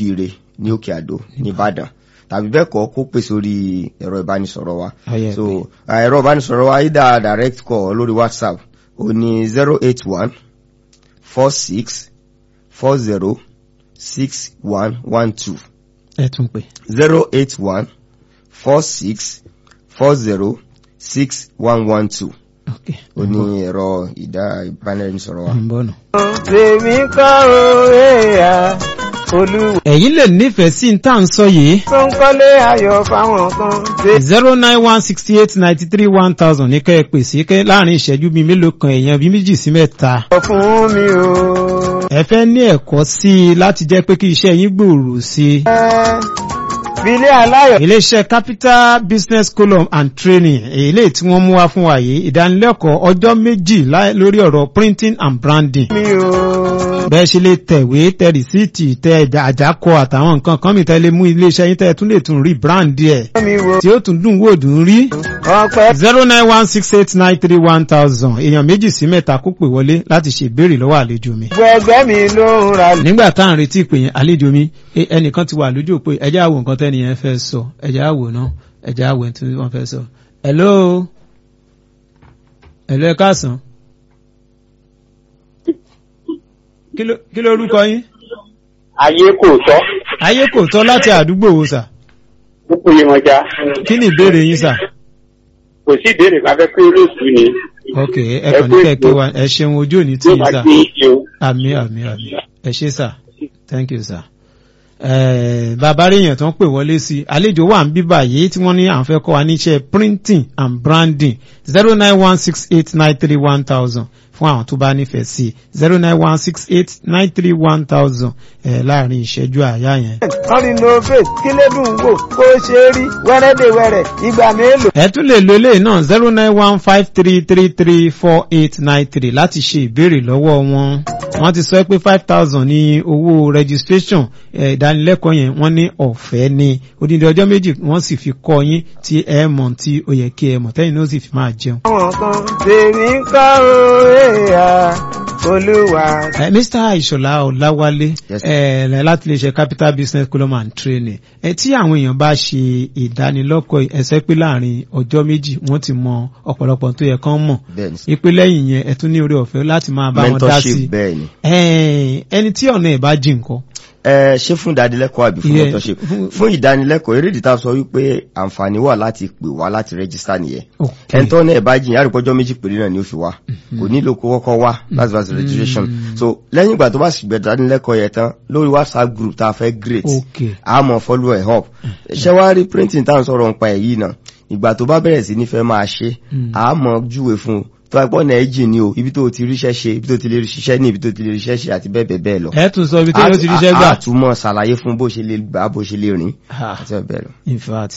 bíbíire ní òkè àdó nìbàdàn tàbí bẹ́ẹ̀ kọ́ kó pè sórí ẹ̀rọ ìbánisọ̀rọ̀ wa Ọyẹ so uh, ẹ̀rọ ìbánisọ̀rọ̀ wa either direct call lórí whatsapp ó ní zero eight one four six four zero six one one two ẹ tún pè. zero eight one four six four zero six one one two ok ó ní ẹ̀rọ ìdá ìbánisọ̀rọ̀ wa. ń bọ̀ nù. tèmi kọ́ o èèyà olúwa ẹ̀yin lè nífẹ̀ẹ́ sí tá à ń sọ yìí tó ń kọ́lé ayọ̀ fáwọn kan ṣe zero nine one sixty eight ninety three one thousand ní kẹ́ ẹ pè sí kẹ́ láàrin ìṣẹ́jú bíi mélòó kan èèyàn bíi méjì sí mẹ́ta. fún mi o. ẹ fẹ́ ní ẹ̀kọ́ sí i láti jẹ́ pé kí iṣẹ́ yín gbòòrò sí i. Bílé aláyọ̀ iléeṣẹ́ capital business column and training èyí tí wọ́n mú wá fún wa yìí ìdánilẹ́kọ̀ọ́ ọjọ́ méjì lá- lórí ọ̀rọ̀ printing and branding. mi o. bẹ́ẹ̀ ṣe lè tẹ̀wé tẹ rìsíìtì tẹ ẹ̀dà- àjákọ àtàwọn nǹkan kan mìíràn lè mú iléeṣẹ́ yín tẹ́ tún lè tún rí brand ẹ̀ mi wo tí ó tún dùn wò dùn rí. ọpẹ́ zero nine one six eight nine three one thousand èèyàn méjì sí mẹ́ta kó pè wọlé láti ṣèbéèrè lọ́wọ́ àlejò mi. gbẹgbẹ́ mi ló ń ra nígbà tá à ń retí ìpè yẹn àlejò mi e- ẹnìkan ti wà lójú pé ẹjẹ́ àwò nǹkan tẹ́ni yẹn fẹ́ sọ ẹjẹ́ àwò náà ẹjẹ́ àwò tí wọ́n fẹ́ sọ. hello hello ẹ káàsán. kí ló- kí ló orúkọ yín. ayé kò tọ́ ayé kò tọ́ láti àdúgbò wo sà púpọ̀ yẹn wọn já kí ni ìbéèrè yín sà. kò sí ìbéèrè kan fẹ́ pé olóòtú ni ok ẹ kàn ní kẹ̀kẹ́ wa ẹ ṣeun ojú òní tí yóò yín máa sà. gbé iye o. àmì àmì àmì ẹ ṣé sà thank you sà. Eh, bàbá rèèyàn tó ń pè wọlé sí àlejò wà ń bí báyìí tí wọ́n ní à ń fẹ́ kọ́ wa níṣẹ́ printing and branding zero nine one six eight nine three one thousand fún àwọn tó bá nífẹ̀ẹ́ sí zero nine one six eight nine three one thousand láàrin ìṣẹ́jú àyà yẹn. wọ́n rí novate kí lédùn wò kó ṣe é rí wẹ́rẹ́dẹ̀wẹ̀rẹ̀ ìgbà mélòó. ẹ tún lè lo eléyìí náà zero nine one five three three three four eight nine three láti ṣe ìbéèrè lọ́wọ́ wọn. wọ́n ti sọ pé five thousand ní owó registration eh, ìdánilẹ́kọ̀ọ́ yẹn wọ́n ní ọ̀fẹ́ ní odindi ọjọ́ méjì wọ́n sì fi kọ́ yín tí ẹ mọ̀ tí ó yẹ kí ẹ mọ̀ tẹ́yìn náà sì fi máa jẹun. àwọn kan tèmi kọ́ o èèyà olúwa. Eh, Mr. Ìṣọ̀lá Ọláwálé Yes. eh, láti lè ṣe capital business column and training eh, tí àwọn èèyàn bá ṣe ìdánilọ́kọ̀ ẹ̀sẹ̀ pé láàrin ọjọ́ méjì wọ́n ti mọ ọ̀pọ̀lọpọ̀ tó yẹ kán mọ̀ bẹ́ẹ̀ ni ìpè lẹ́yìn yẹn ẹ tún ní orí ọ̀fẹ́ láti máa bá wọn dá sí mentorship bẹ́ẹ̀ ni. Eh, ẹni tí ọ̀nà ẹ̀ bá jìn nǹkan ẹ ṣé fún ìdánilẹ́kọ̀ọ́ àbí fún Yeah, mentorship fún- fún ìdánilẹ́kọ̀ọ́ eré ìdíta sọ wípé àǹfààní wà láti pè wá láti rẹ́gísítà nìyẹn Okay. ẹni tó ní ẹ̀ bá jìn yàrá ìpọ́jọ́ méjì péré náà ni ó fi wá kò nílò kó kọ́kọ́ wá láti wá sí registration so lẹ́yìn ìgbà tó bá sì gbẹ ìdánilẹ́kọ̀ọ́ yẹn tán lórí whatsapp group tá a fẹ́ great Okay. a mọ̀ follow ẹ̀ up ṣé wá rí printing tá à ń sọ̀rọ̀ nípa ẹ̀ yìí náà ìgbà tó bá bẹ̀rẹ̀ sí ní fẹ́ máa ṣe a mọ̀ júwe fún un tó bá pọ̀ náà ẹ̀ jìn ní o ibi tó ti ríṣẹ́ ṣe ibi tó ti lè ṣiṣẹ́ ní ibi tó ti lè ríṣẹ́ ṣe àti bẹ́ẹ̀ bẹ́ẹ̀ bẹ́ẹ̀ lọ ẹ tún sọ ibi tí yóò ti ríṣẹ́ gbà. àtúmọ̀ ṣàlàyé fún bó ṣe lè gbà bó ṣe lè rìn Ah, àti bẹ́ẹ̀ bẹ́ẹ̀ lọ. in fact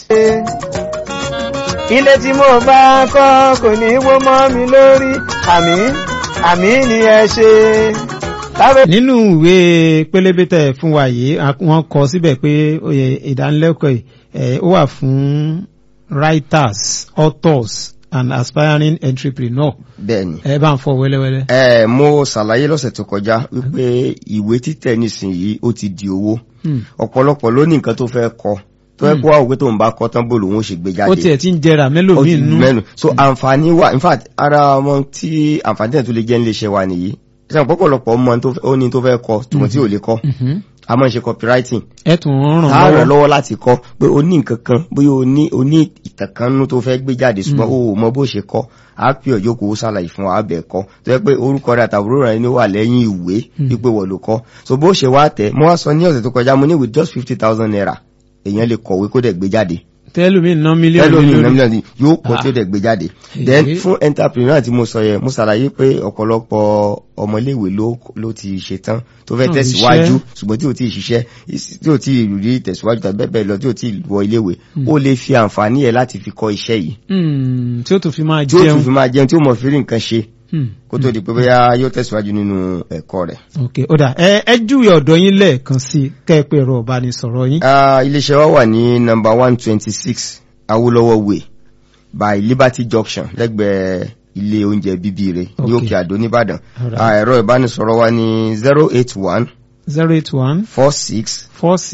ilé tí mo bá kọ́ kò ní wó mọ́ mi lórí àmì àmì ni ẹ ṣe. lábẹ́ nínú ìwé pélébé tẹ̀ fún wa yìí a- wọ́n kọ síbẹ̀ pé oyè ìdánilẹ́kọ̀ọ́ yìí eh, ó wà fún writers authors and aspiring entrepreneur bẹ́ẹ̀ ni. ẹ bá ń fọ wẹ́lẹ́wẹ́lẹ́. ẹ mo ṣàlàyé lọ́sẹ̀ tó kọjá wípé ìwé títẹ̀ nísìnyí ó ti di owó Hmm. ọ̀pọ̀lọpọ̀ ló ní nǹkan tó fẹ́ kọ tó fẹ́ kó wá òwe tó ń bá kọ tán bó lòun ó ṣe gbé jáde ó tiẹ̀ ti ń jẹrà ó mélòmíì ti nú. mẹ́nu so àǹfààní wà in fact ara wọn tí àǹfààní tẹ̀ tó lè jẹ́ nílé iṣẹ́ wa nìyí ṣe ọ̀pọ̀lọpọ̀ ọmọ tó fẹ́- ó ní tó fẹ́ kọ tùmọ̀ tí ò lè kọ Mhm. a máa ń ṣe copywriting ẹ tún ń a ràn ràn lọ́wọ́. lọ́wọ́ láti kọ́ pé o ní nǹkan kan bóyá o ní o ní ìtànkánú tó fẹ́ gbé jáde ṣùgbọ́n o ò mọ bó ṣe kọ́ a pè ọjọ́ kó o ṣàlàyé fún wa bẹ̀ kọ́ tó yẹ pé orúkọ rẹ̀ àtàbúrò rẹ̀ ni ó wà lẹ́yìn ìwé wípé wọ́n ló kọ́ so bó ṣe wá tẹ̀ mo wá sọ ní ọ̀sẹ̀ tó kọjá mo ní with just fifty thousand naira èèyàn lè kọ̀wé kó dẹ̀ gbé jáde tẹ́lómi ná mílíọ̀nù ẹlòmíì lórí. náà mílíọ̀nù yóò kọ́ Ah. tó dẹ̀ gbé jáde then Èyí. fún entrepreneur tí mo sọ yẹn mo ṣàlàyé pé ọ̀pọ̀lọpọ̀ ọmọléèwé ló ló ti ṣe tán tó fẹ́ Náà tẹ̀síwájú iṣẹ́. ṣùgbọ́n tí ò tí ì ṣiṣẹ́ tí ò tí ì rí tẹ̀síwájú tàbí bẹ́ẹ̀ bẹ́ẹ̀ lọ tí ò tí ì wọ iléèwé ó lè fi àǹfààní ẹ̀ láti fi kọ́ iṣẹ́ yìí Hmm, tí ó tún fi máa tí ó tún jẹun. fi máa jẹun tí ó mọ̀ fi rí nǹkan ṣe Hmm. kó tó di pé bóyá yóò tẹ̀síwájú nínú ẹ̀kọ́ rẹ̀. ok ó dà ẹ ẹ júwe ọ̀dọ̀ yín lẹ́ẹ̀kan sí i kẹ́ ẹ pé ẹ̀rọ ìbánisọ̀rọ̀ yín. Ah, iléeṣẹ́ wa wà ní number one twenty six Awolowo Way by Liberty Junction lẹ́gbẹ̀ẹ́ ilé oúnjẹ bíbíire ní Okay. Òkè Àdó nìbàdàn Alright. Ah, ẹ̀rọ ìbánisọ̀rọ̀ wa ní zero eight one zero eight one four six four